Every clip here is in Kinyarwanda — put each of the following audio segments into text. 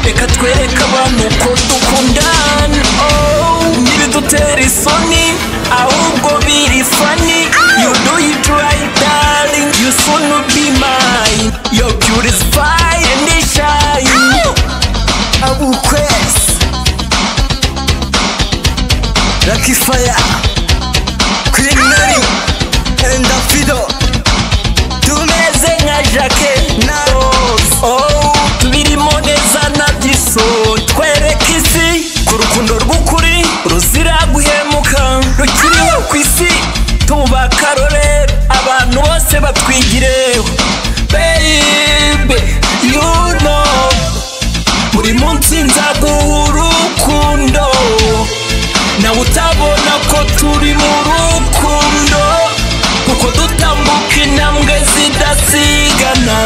twereke abantu ko dukundana oh ntibidutera isoni ahubwo biri fani you do it right darling you soon will be mine your beauty is fine and it shine abukwezi lucky fire queen nari and davido tumeze nka jake na rose oh tubirimo neza na byiso twereke isi ko urukundo rw'ukuri ruzira guhemuka rukiriho ku isi tuba akarorero abantu bose batwigireho baby you know buri munsi nzaguha urukundo nawe utabona ko turi mu rukundo kuko dutambuka intambwe zidasigana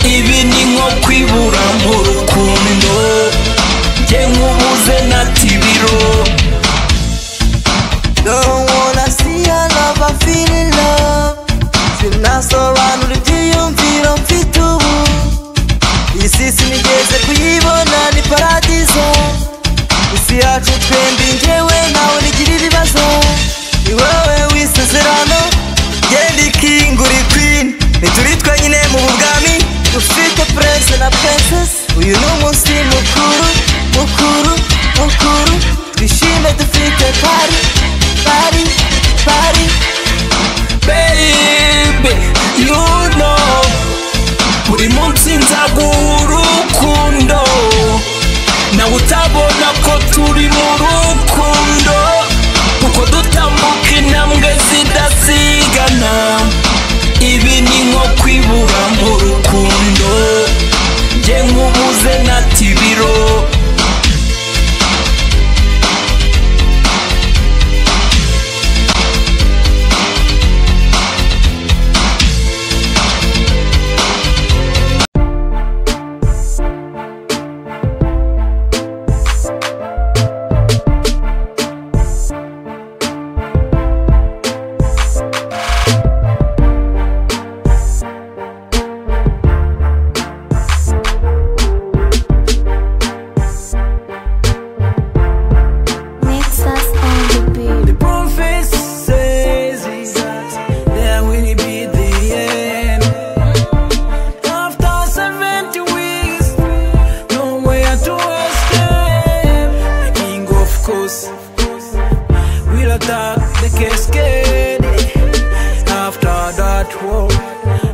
ibi ni nko kwibura mu rukundo jye nkubuze na tibiro Don't wanna see a love, I feel in love Sinasobanura ibyiyumviro mfite ubu Iyi si sinigeze kuyibona ni paradizo Isi yacu twembi njyewe nawe nigira ibibazo Ni wowe w'isezerano Genda ikingura queen Ntituri twenyine mu bubwami Dufite prince na princess Uyu ni umunsi mukuru, mukuru, mukuru Twishime dufite party, party, party baby you know buri munsi nzaguha urukundo nawe utabona ko turi mu rukundo kuko dutambuka intambwe zidasigana ibi ni nko kwibura mu rukundo jye nkubuze na tibiro Mix us on the beat. The prophet says is that there will be the end. After 70 weeks, nowhere to escape. The king of course will attack the cascade. After that war,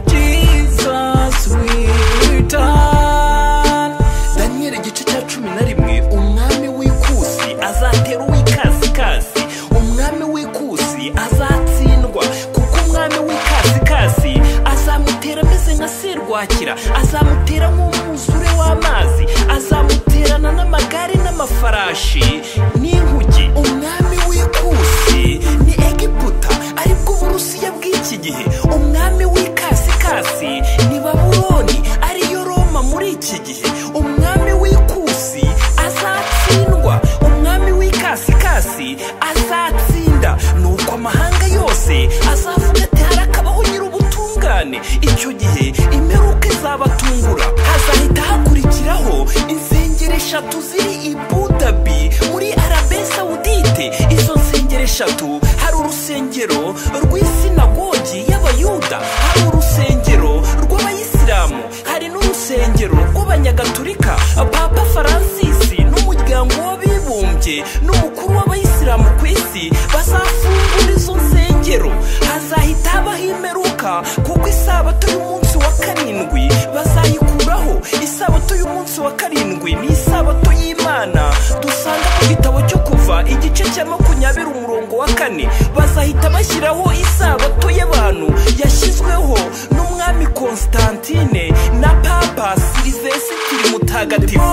Jesus will return. Daniel igice cya cumi na rimwe umwami w'ikusi azatera uw'ikasikasi umwami w'ikusi azatsindwa kuko umwami w'ikasikasi azamutera ameze nka serwakira azamutera nk'umwuzure w'amazi azamuterana n'amagare n'amafarashi n'inkuge umwami w'ikusi ni egiputa aribwo burusiya bw'iki gihe umwami w'ikasikasi ni babuloni ariyo roma muri iki gihe umwami w'ikusi azatsindwa umwami w'ikasikasi azatsinda nuko amahanga yose azavuga ati harakabaho nyir'ubutungane icyo gihe imperuka izabatungura hazahita hakurikiraho insengero eshatu ziri i budabi muri arabe sawudite izo nsengero eshatu hari urusengero rw'isinagogi y'abayuda hari urusengero rw'abayisilamu hari n'urusengero rw'abanyagatulika papa faransisi n'umuryango w'abibumbye n'umukuru w'abayisilamu ku isi bazafungura izo nsengero hazahita habaho imperuka kuko isabato y'umunsi wa karindwi bazayikuraho isabato y'umunsi wa karindwi ni isabato y'imana dusanga mu gitabo cyo kuva igice cya makumyabiri umurongo wa kane bazahita bashyiraho isabato y'abantu yashyizweho n'umwami konstantine na papa silivesitiri mutagatifu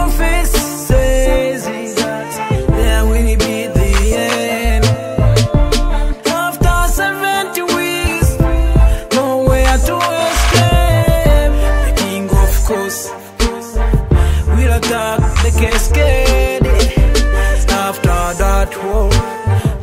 After 70 weeks, nowhere to escape. The king of course will attack the cascade. After that war,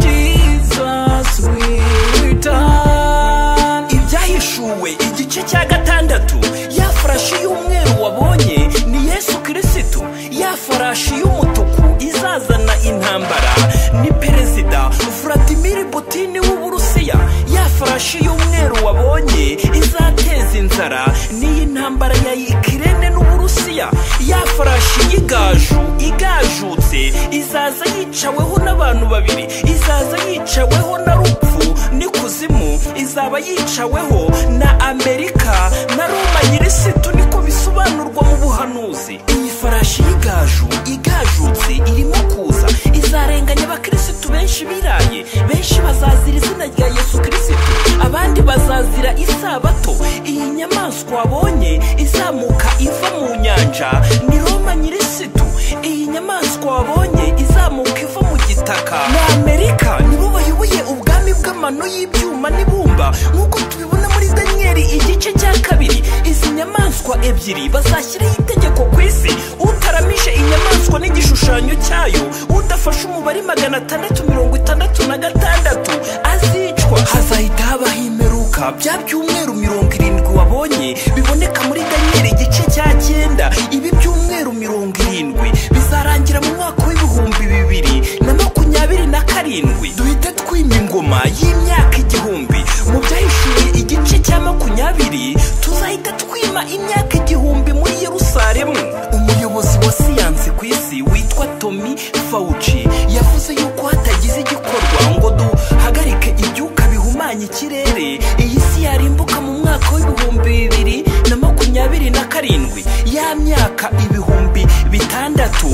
Jesus will return. Ibyahishuwe igice cya gatandatu ya farashi y'umweru wabonye ni Yesu Kirisitu ya farashi ifarashi y'umutuku izazana intambara ni perezida vladimir putin w'uburusiya ya farashi y'umweru wabonye izateza inzara n'iyi ntambara ya ikirene n'uburusiya ya farashi y'igaju igajutse izaza yicaweho n'abantu babiri izaza yicaweho na rupfu n'ikuzimu izaba yicaweho na amerika na roma nyirisitu niko bisobanurwa mu buhanuzi iyi farashi y'igaju igajutse irimo kuza izarenganya abakirisitu benshi biraye benshi bazazira izina rya yesu kirisitu abandi bazazira isabato iyi nyamaswa wabonye izamuka iva mu nyanja ni roma nyirisitu iyi nyamaswa wabonye izamuka iva mu gitaka ni amerika nibo bayoboye ubwami bw'amano y'ibyuma n'ibumba nk'uko tubibona muri daniyeli igice cya kabiri izi nyamaswa ebyiri bazashyiraho itegeko ku isi utaramije inyamaswa n'igishushanyo cyayo udafashe umubare magana atandatu mirongo itandatu na gatandatu azicwa hazahita habaho imperuka bya byumweru mirongo irindwi wabonye biboneka muri daniyeli igice cya cyenda ibi byumweru mirongo irindwi bizarangira mu mwaka w'ibihumbi bibiri na makumyabiri na karindwi duhite twima ingoma y'imyaka igihumbi mu byahishuye igice cya makumyabiri tuzahita twima imyaka igihumbi muri yerusalemu umuyobozi wa siyansi ku isi witwa tomi fawuci yavuze yuko hatagize igikorwa ngo duhagarike ibyuka bihumanya ikirere iyi si yarimbuka mu mwaka w'ibihumbi bibiri na makumyabiri na karindwi ya myaka ibihumbi bitandatu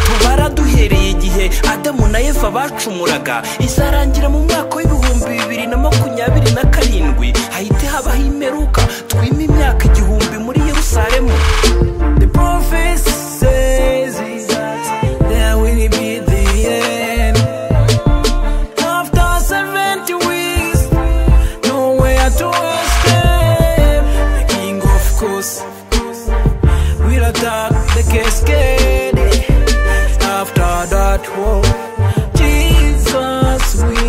tubara duhereye igihe adamu na eva bacumuraga izarangira mu mwaka w'ibihumbi bibiri na makumyabiri na karindwi hahite habaho imperuka twima imyaka igihumbi muri yerusalemu The prophet says that will be the end. After 70 weeks, nowhere to escape. The king of course will attack the cascade. After that war, Jesus will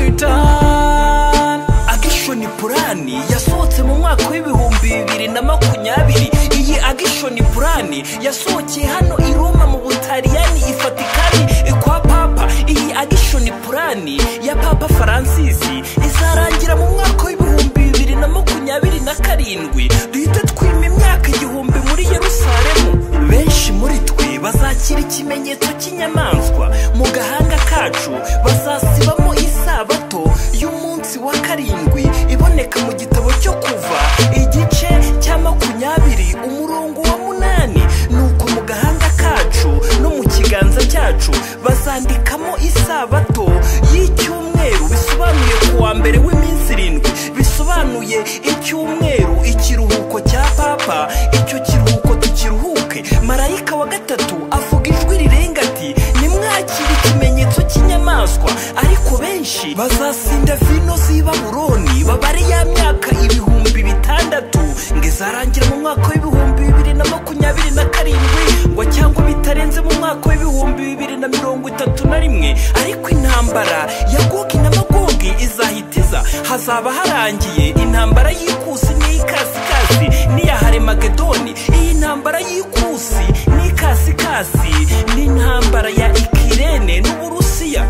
return. Agishoni Purani yasohotse mu mwaka w'ibihumbi bibiri na makumyabiri. Iyi Agishoni Purani yasohokeye hano i Roma mu Butaliyani i Vatikani kwa Papa. Iyi Agishoni Purani ya Papa Faransisi izarangira mu mwaka w'ibihumbi bibiri na makumyabiri na karindwi. Duhite twima imyaka igihumbi muri Yerusalemu. Benshi muri twe bazakira ikimenyetso cy'inyamaswa mu gahanga kacu bazasibamo isabato y'umunsi wa karindwi iboneka mu gitabo cyo kuva igice cya makumyabiri umurongo wa munani nuko mu gahanga kacu no mu kiganza cyacu bazandikamo isabato y'icyumweru bisobanuye ku wa mbere w'iminsi irindwi bisobanuye icyumweru ikiruhuko cya papa icyo kiruhuko tukiruhuke marayika wa gatatu avuga ijwi rirenga ati nimwakire ikimenyetso cy'inyamaswa ariko benshi bazasinda vino z'i baburoni babare ya myaka ibihumbi bitandatu ngo izarangira mu mwaka w'ibihumbi bibiri na makumyabiri na karindwi ngo cyangwa bitarenze mu mwaka w'ibihumbi bibiri na mirongo itatu na rimwe ariko intambara ya gogi na magogi izahita iza hazaba harangiye intambara y'ikusi n'iy'ikasikasi n'iya haremagedoni iyi ntambara y'ikusi n'ikasikasi n'intambara ya ikirene n'uburusiya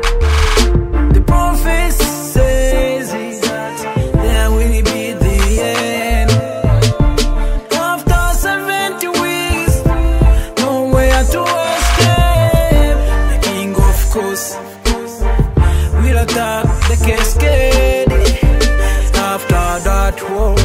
The prophet says that will be the end. After 70 weeks, nowhere to escape. The king of course will attack the cascade. After that war,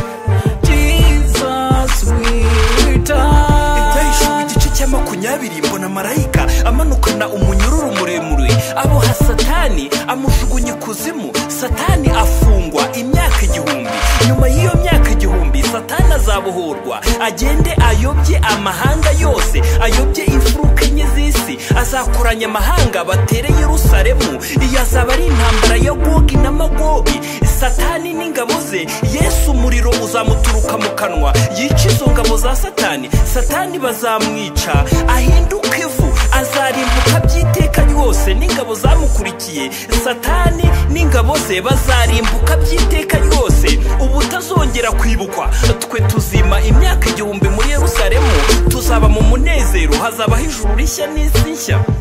Jesus will return. Ibyahishuriwe igice cya makumyabiri mbona marayika amanukana umunyururu muremure aboha satani amujugunya ikuzimu satani afungwa imyaka igihumbi nyuma y'iyo myaka igihumbi satani azabohorwa agende ayobye amahanga yose ayobye imfuruka enye z'isi azakoranya amahanga batere yerusalemu iyi azaba ari intambara ya gogi na magogi satani n'ingabo ze yesu umuriro uzamuturuka mu kanwa yica izo ngabo za satani satani bazamwica ahinduke vu azarimbuka by'iteka ryose n'ingabo zamukurikiye satani n'ingabo ze bazarimbuka by'iteka ryose ubutazongera kwibukwa twe tuzima imyaka igihumbi muri yerusalemu hazaba mu munezero hazabaho ijuru rishya n'isi nshya